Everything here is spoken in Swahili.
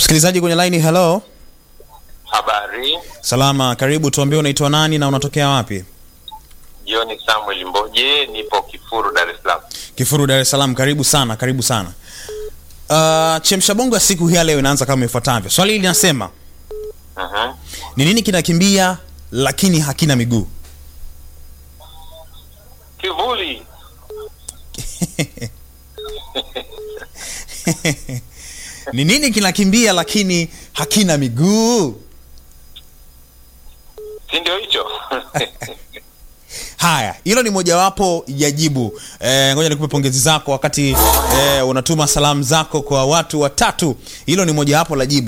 Msikilizaji kwenye line, hello. Habari, Salama, karibu. Tuambie unaitwa nani na unatokea wapi? John Samuel Mboje, nipo Kifuru, Dar es Salaam. Kifuru, Dar es Salaam. Karibu sana, karibu sana. Uh, chemsha bongo ya siku hii ya leo inaanza kama ifuatavyo. Swali hili linasema Mhm. ni nini kinakimbia lakini hakina miguu? Kivuli. Ni nini kinakimbia lakini hakina miguu? Si ndio hicho? Haya, hilo ni mojawapo ya jibu. Eh, ngoja nikupe pongezi zako wakati eh, unatuma salamu zako kwa watu watatu. Hilo ni mojawapo la jibu.